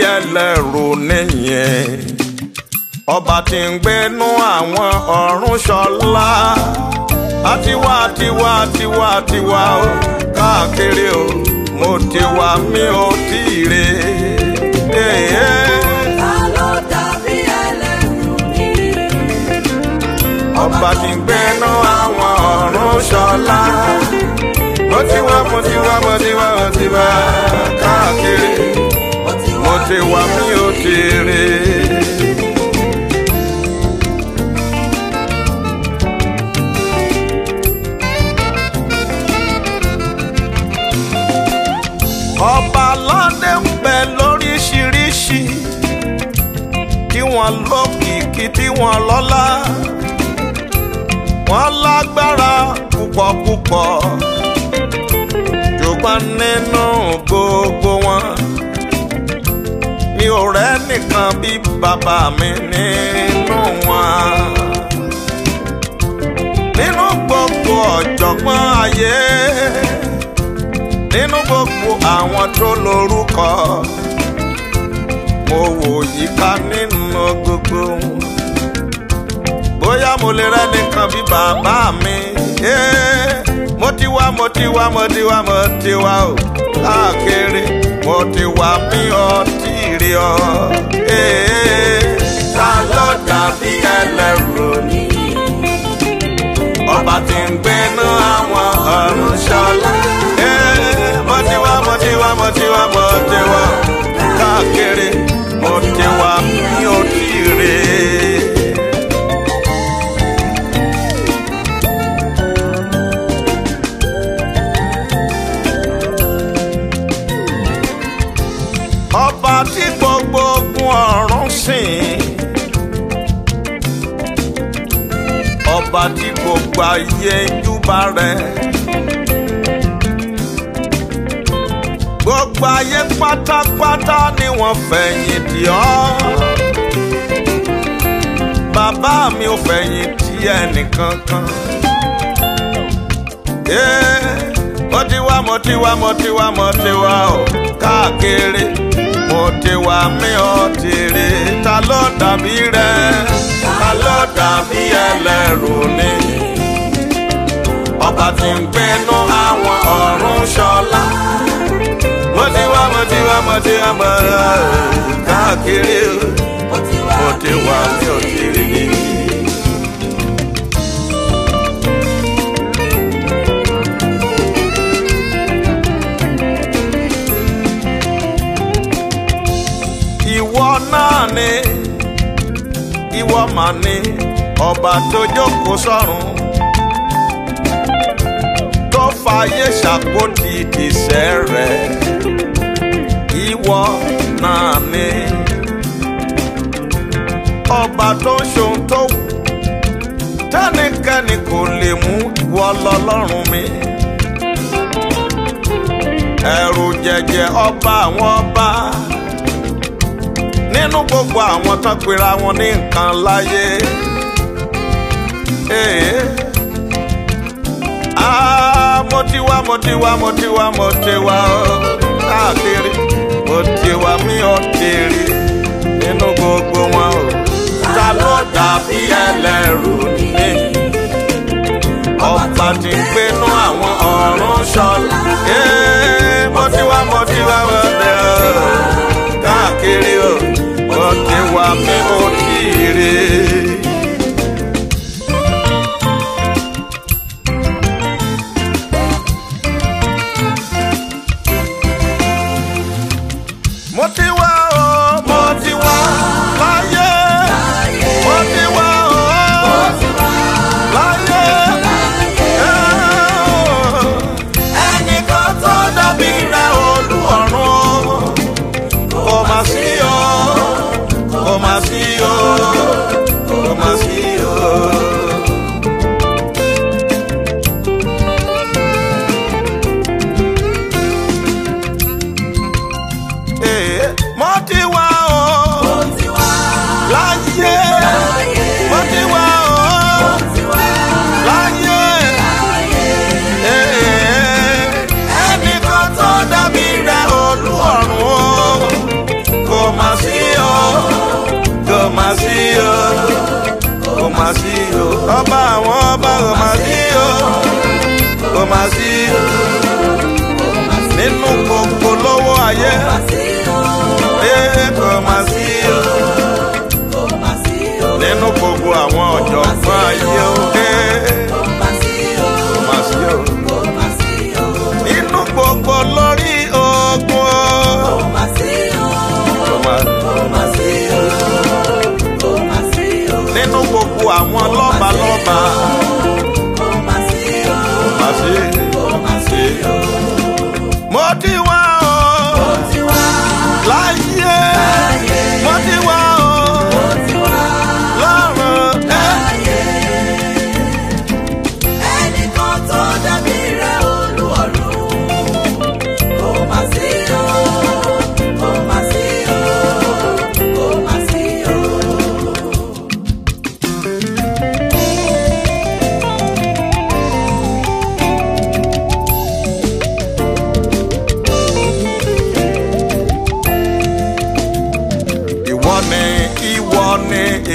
ẹlẹ́rù nìyẹn ọba tí ń gbénú àwọn ọ̀run ṣọlá àtiwá àtiwá àtiwá àtiwá o káàkiri o mo ti wá mi ò tí ì re. Ta ló dàbí ẹlẹ́rù nìyí? ọba tí ń gbénú àwọn ọ̀run ṣọlá mo ti wá mo ti wá mo ti wá mo ti wá káàkiri mo ti wá mi ò tí ì re. ọba aládé ń bẹ lóríṣiríṣi tí wọ́n lókìkí tí wọ́n lọ́lá wọ́n lágbára púpọ̀ púpọ̀ ṣùgbọ́n nínú gbogbo wọn mi ò rẹ́ nìkan bí bàbá mi nínú wọn nínú gbogbo ọ̀jọ̀gbọ́n ayé nínú gbogbo àwọn tó lórúkọ mo wò yíká nínú gbogbo wọn. bóyá mo lè rẹ́nìkan bí bàbá mi Eh, mo ti wá mo ti wá mo ti wá mo ti wá o káàkiri mo ti wá mi ò tí ì rí ọ. Eh, ta ló dàbí ẹlẹ́rù ni ọba tí ń gbénú àwọn ọ̀run ṣọlá. Eh, mo ti wá mo ti wá mo ti wá mo ti wá káàkiri mo ti wá mi ò tí ì rí. ọba tí gbogbo ogun ọ̀run sìn. ọba tí gbogbo ayé ń júbà rẹ̀. gbogbo ayé pátápátá ni wọ́n fẹ̀yìn tì ọ́. bàbá mi ò fẹ̀yìn tì ẹnìkankan. Eh, mo ti wá mo ti wá mo ti wá mo ti wá o káàkiri mo ti wá mi ò ti rí ta ló dàbí rẹ ta ló dàbí ẹlẹ́rù ni ọba tí ń gbénú àwọn ọ̀run ṣọlá mo ti wá mo ti wá mo ti wá mo káàkiri mo ti wá mi ò ti rí. ìwọ náà ni ìwọ mà ní ọba tó jókòó sọ́run tó fàyè ṣàkóso ìdìsẹ́ rẹ̀ ìwọ náà ni ọba tó ń ṣohun tó wù tẹ́nikẹ́ni kò lè mú ìwọ lọ́lọ́run mi ẹ̀rù jẹ̀jẹ̀ ọba àwọn ọba nínú gbogbo àwọn tán pera wọn ní nǹkan láyé. Ee. Ah, mo ti wá mo ti wá mo ti wá mo ti wá o káàkiri mo ti wá mi ò ti rí nínú gbogbo wọn o. Ta ló dàbí ẹlẹ́rù ni? Ọba tí ń gbénú àwọn ọ̀run ṣọlá. Ee, mo ti wá mo ti wá mo ti wá káàkiri o mo ti wá mi ò tí ì rí. mo ti wá o mo ti wá láyé mo ti wá o láyé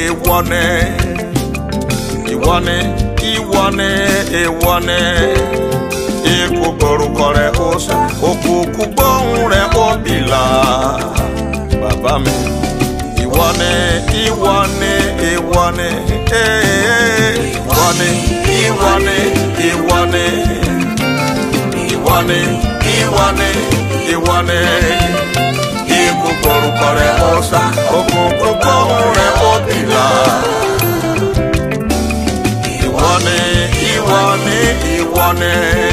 ìwọ ni ìwọ ni ìwọ ni ìwọ ni ikú gborúkọ rẹ ó sá òkùnkùn gbóhùn rẹ ó bìlà bàbá mi ìwọ ni ìwọ ni ìwọ ni ee, ìwọ ni ìwọ ni ìwọ ni ìwọ ni ìwọ ni ìwọ ni ikú gborúkọ rẹ ó sá òkùnkùn gbóhùn rẹ ó bìlà ìwọ ni ìwọ ni ìwọ ni.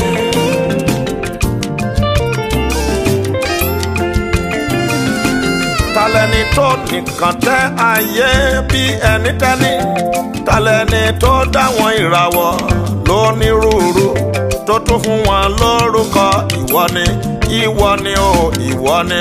talẹni tó nìkan tẹ ayé bí ẹni tẹni talẹni tó dáwọn ìràwọ̀ lónírúurú tó tún fún wọn lórúkọ ìwọ ni ìwọ ni o ìwọ ni.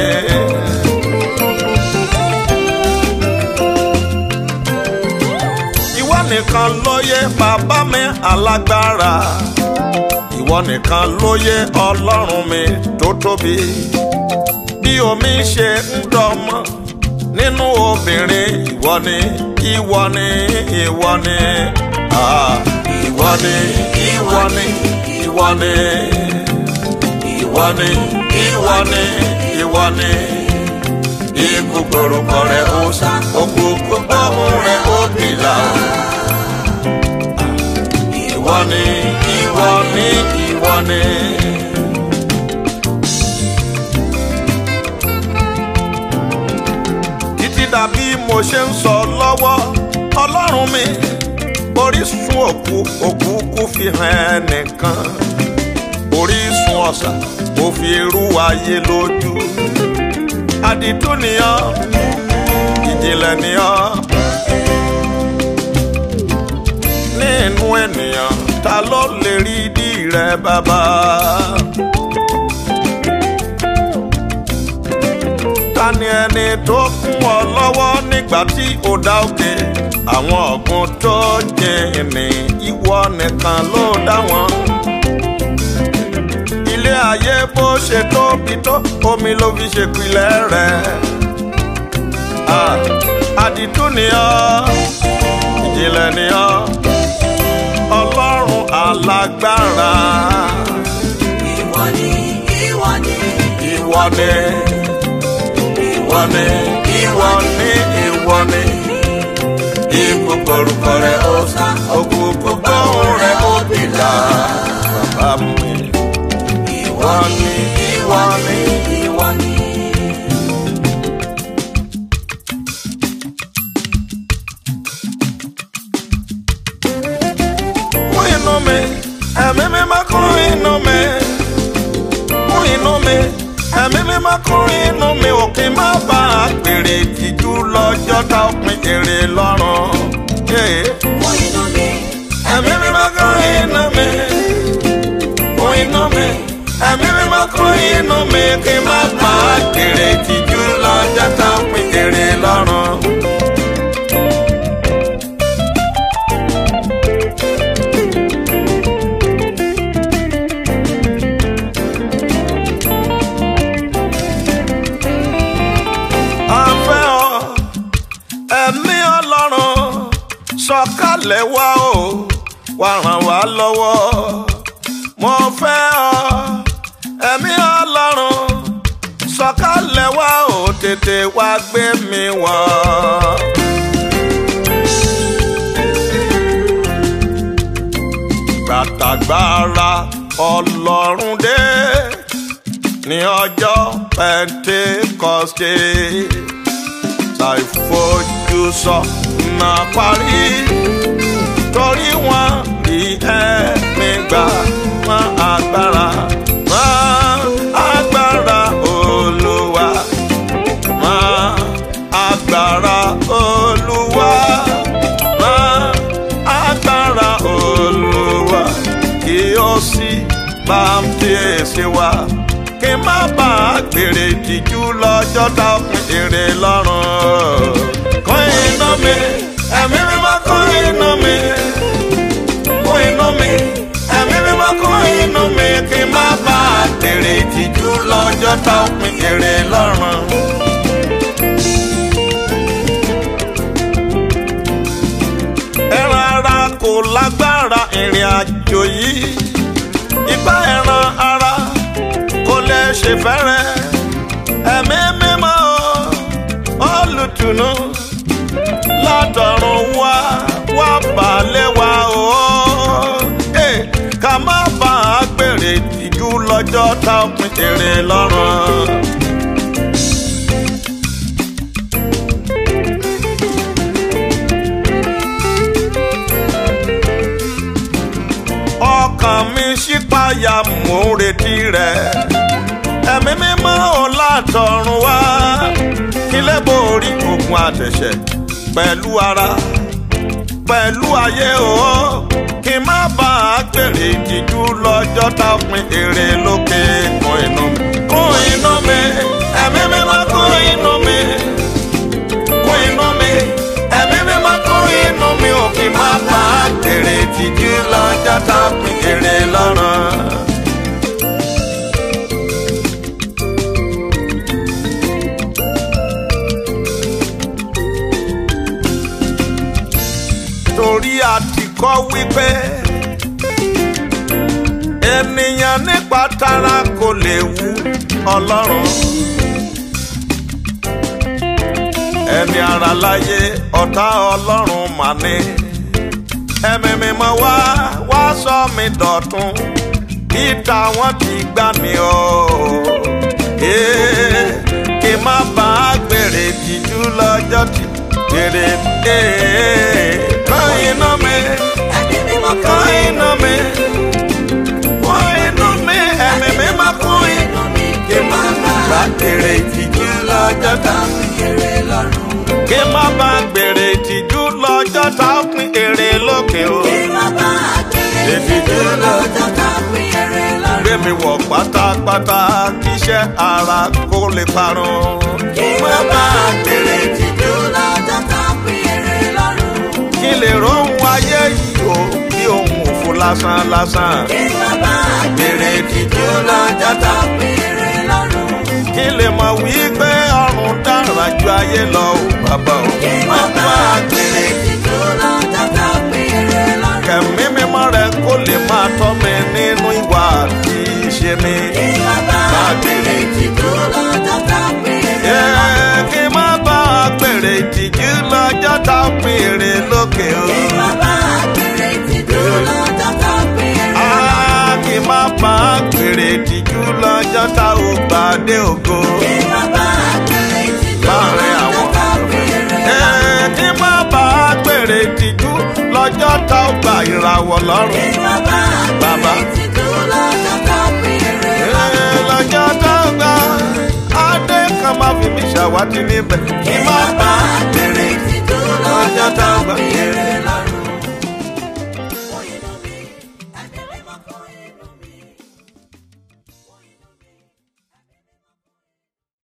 ìwọ nìkan lóye bàbá mi alágbára ìwọ nìkan lóye ọlọ́run mi tó tóbi bí omi ṣe ń dọmọ nínú obìnrin ìwọ ni ìwọ ni ìwọ ni ah, ìwọ ni ìwọ ni ìwọ ni ìwọ ni ìwọ ni ìwọ ni ikú gborúkọ rẹ ó sá òkùnkùn gbọ́hùn rẹ ó bìlà ìwọ ni ìwọ ni ìwọ ni. títí dàbí mo ṣe ń sọ lọ́wọ́ ọlọ́run mi orísun òkú òkú kú fi hàn ẹnìkan orísun ọ̀sà ó fi irú ayé lójú àdìtú nìyàn ìjìnlẹ̀ nìyàn nínú ènìyàn ta ló lè rí ìdí rẹ bàbá. ta ni ẹni tó kún ọ lọ́wọ́ nígbà tí ó dá òkè àwọn ọ̀gbun tó jìnnì ìwọ nìkan ló dá wọn. ilé ayé bó ṣe tóbi tó omi ló fi ṣèpìlẹ̀ rẹ̀. Ah, àdìtú ni ọ́ ìjìnlẹ̀ ni ọ́ ọlọ́run alágbára Ìwọ ni, ìwọ ni, ìwọ ni ìwọ ni ìwọ ni ìwọ ni ikú korúkọ rẹ ó sá òkùnkùn gbóhùn rẹ ó bìlà bàbá mi ìwọ ni ìwọ ni ìwọ ni. kún inú mi ẹ̀mí mi má kún inú mi kún inú mi ẹ̀mí mi má kún inú mi òkè má bá a pèrè tìjú lọ́jọ́ tá a pin èrè lọ́rùn. Yeah. Mú inú mi, Ẹ̀mí mi máa kún inú mi, kún inú mi. Ẹ̀mí mi máa kún inú mi kí n má bà á kéré tìjú lọ́jọ́ tá a pín kéré lọ́rùn. A fẹ́ ọ, ẹ̀mí ọlọ́run sọ̀kalẹ̀ wá o wá ràn wá lọ́wọ́ mo fẹ́ ọ ẹ̀mí ọlọ́run sọ̀kalẹ̀ wá o tètè wá gbé mi wọ̀. gbàtàgbára ọlọ́run dé ní ọjọ́ pentecoste ṣàìfojú sọ máa parí torí wọn rí ẹ̀mí gbà wọn agbára wọn agbára olúwa wọn agbára olúwa wọn agbára olúwa kí ó sì bá ń fèsì wá kí n má bàa gbèrè ìtìjú lọ́jọ́ tá a pín èrè lọ́rùn. kọ́ iná mi ẹ̀mí mi máa kọ́ iná mi kọ́ iná mi ẹ̀mí mi máa kọ́ iná mi kí n má bàa gbèrè ìtìjú lọ́jọ́ tá a pín èrè lọ́rùn. àjò yìí ipá ẹran ara kò lè ṣe fẹ́rẹ̀ ẹ̀mí mímọ́ olùtùnú látọ̀run wá wá balẹ̀ wá o Eh, ká má bà á gbèrè ìtìjú lọ́jọ́ tá a pín èrè lọ́rùn. ọkàn mi ṣípayà mò ń retí rẹ̀ ẹ̀mí mímọ́ ò látọ̀run wá kí lè borí ogun àtẹ̀ṣẹ̀ pẹ̀lú ara pẹ̀lú ayé o kí n má bà á gbèrè ìtìjú lọ́jọ́ tá a pín èrè lókè kún inú mi kún inú mi ẹ̀mí mímọ́ kún inú mi kún inú mi ẹ̀mí mímọ́ kún inú mi ò kí n má bà á gbèrè ìtìjú lọ́jọ́ tá a pín èrè lọ́rùn. torí a ti kọ́ wípé ènìyàn nípa tara kò lè wu ọlọ́run ẹni ara láyé ọ̀tá ọlọ́run mà ní ẹ̀mí mímọ́ wá wá sọ mi dọ̀tun ìta wọn ti gbà mí o Ee, kí n má bá a gbèrè tìjú lọ́jọ́ tí gbèrè dé kàn iná mi Ẹ̀mí mímọ́ kàn iná mi kàn iná mi ẹ̀mí mímọ́ kàn iná inú mi kí n má bá gbèrè tìjú lọ́jọ́ tá tá fi èrè lọ́rùn. kí n má bá gbèrè tìjú lọ́jọ́ tá a pín èrè lókè o. Kí má bá àgbèrè ìtìjú lọ́jọ́ tá fi èrè lọ́rùn. gbé mi wọ̀ pátápátá kíṣẹ́ ara kó lè parun. Kí má bá àgbèrè ìtìjú lọ́jọ́ tá fi èrè lọ́rùn. kí lè rohun ayé yìí o bí ohun òfo lásán lásán. Kí má bá àgbèrè ìtìjú lọ́jọ́ tá fi èrè lọ́rùn. kí lè mọ̀ wípé ọ̀run dára ju ayé lọ o bàbá o. Kí má bá àgbèrè ìtìjú lọ́jọ́ tá fi èrè lọ́rùn. kẹ̀mí mímọ́ rẹ kó lè máa tọ́ mi nínú ìwà àti ìṣe mi. Kí má bá àgbèrè ìtìjú lọ́jọ́ tá fi èrè lọ́rùn. Ẹ, kí n má bá a gbèrè ìtìjú lọ́jọ́ tá a pín èrè lókè o. Kí má bá àgbèrè ìtìjú lọ́jọ́ tá fi èrè lọ́rùn. Ah, kí n má bá a gbèrè ìtìjú lọ́jọ́ tá a ò gbàdé ògo. Kí má bá àgbèrè ìtìjú Láàrin lọ́jọ́ àwọn tá fi èrè Ẹ, lọ́rùn. kí n má bá a gbèrè ìtìjú lọ́jọ́ tá a ò gbà ìràwọ̀ Kí lọ́rùn. má bá Bàbá. àgbèrè ìtìjú lọ́jọ́ tá fi èrè Ẹ, lọ́rùn. lọ́jọ́ tá a gbà adé kan má fi mí ṣàwátì níbẹ̀. kí n má